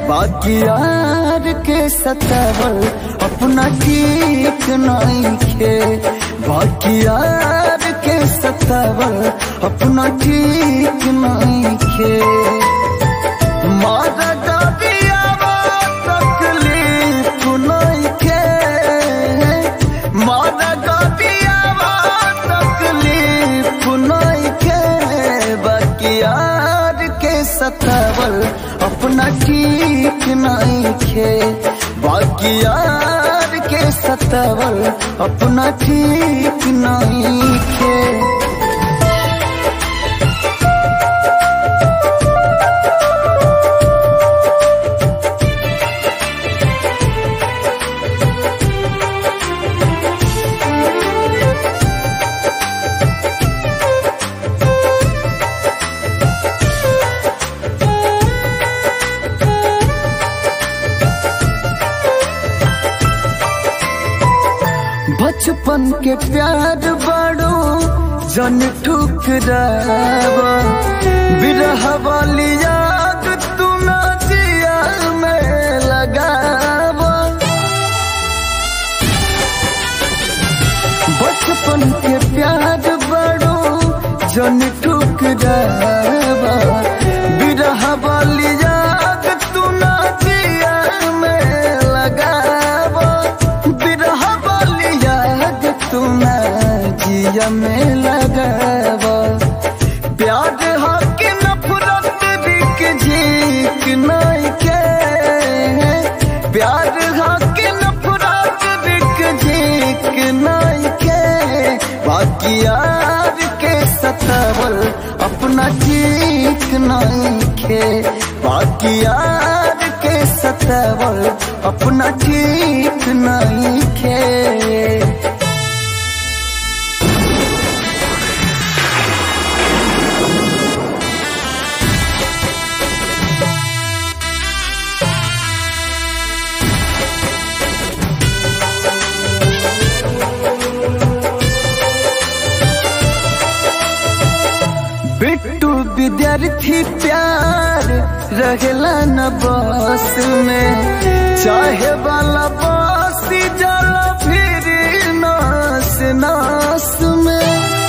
बाकी यार के सतावल अपना ठीक नहीं खे बाकी यार के सतावल अपना ठीक नहीं खे मारा गादियावा तकलीफ नहीं खे मारा गादियावा तकलीफ नहीं खे बाकी यार के सतावल अपना ठीक नहीं खे बाकी यार के सतावल अपना ठीक नहीं खे बचपन के प्यार बड़ो जन ठुकरावा बिरह वाली याद तू ना जिया में लगावा बचपन के प्यार बड़ो जन ठुकरावा बिरह वाली याद तू ना जिया में लगावा बिरह वाली याद तू ना जिया में लगावा प्यार हक नफरत बिक झीक नहीं के प्यार हक नफरत बिक झीक नहीं के बाकी यार के सतावल अपना ठीक नहीं खे बाकी यार के सतावल अपना ठीक नहीं खे बिट्टू विद्यार्थी प्यार रहेला न बस में चाहे वाला बस जाला फिर नास नास में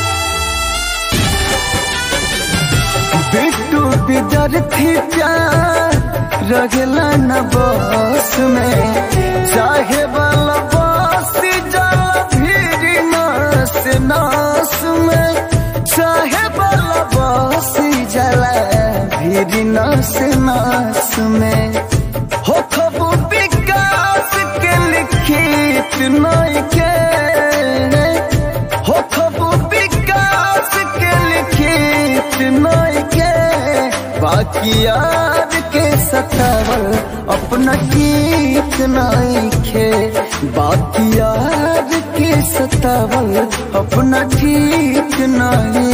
बिट्टू विद्यार्थी प्यार रहेला न बस में चाहे वाला बस जाला फिर नास नास में चाहे वाला बस जला फिर नास नास में हो खबू विकास के लिखित नहीं के हो खबू विकास के लिखित नहीं के बाकी यार के सतावल अपना ठीक नहीं खे बाकी यार के सतावल अपना ठीक नहीं